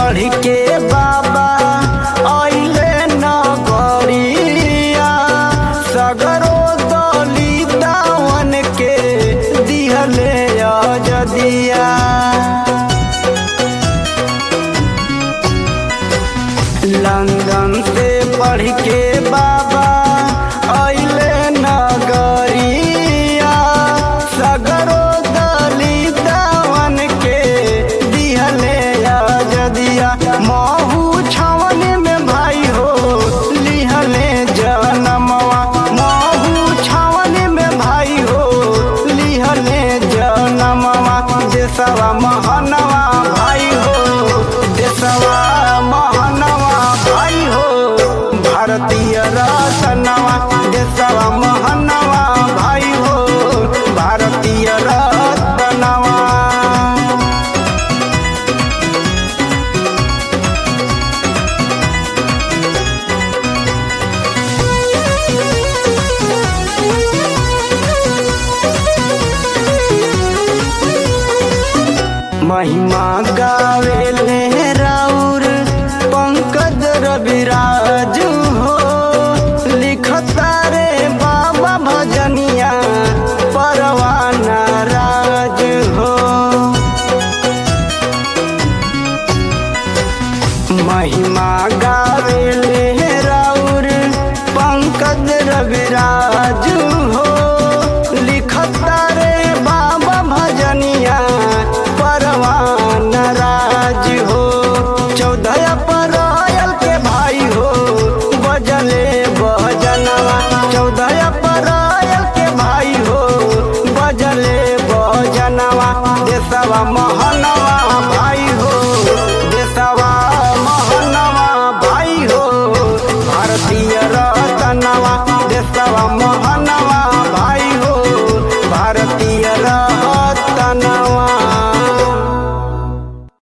पढ़ के बाबा अइले नगरिया सगरो दलितावन के दिहले अजदिया लंदन से पढ़ के बाबा अइले नगरिया सगरो दलितावन के दिहले अजदिया महू छावन में भाई हो लिहले जनमवा महू छावन में भाई हो लिहले जनमवा देशवा महनवा भाई हो देशवा महनवा भाई हो भारतीय रतनवा देशवा महनवा भाई हो भारतीय रतनवा महिमा गावेले राउर पंकज रविराज हो लिखता रे बाबा भजनिया परवाना राज हो महिमा गावेले राउर पंकज रविराज हो लिखता रे बाबा भजनिया परवान राज हो चौदह परयल के भाई हो बजले बजनवा चौदह परयल के भाई हो बजले बजनवा देशवा महनवा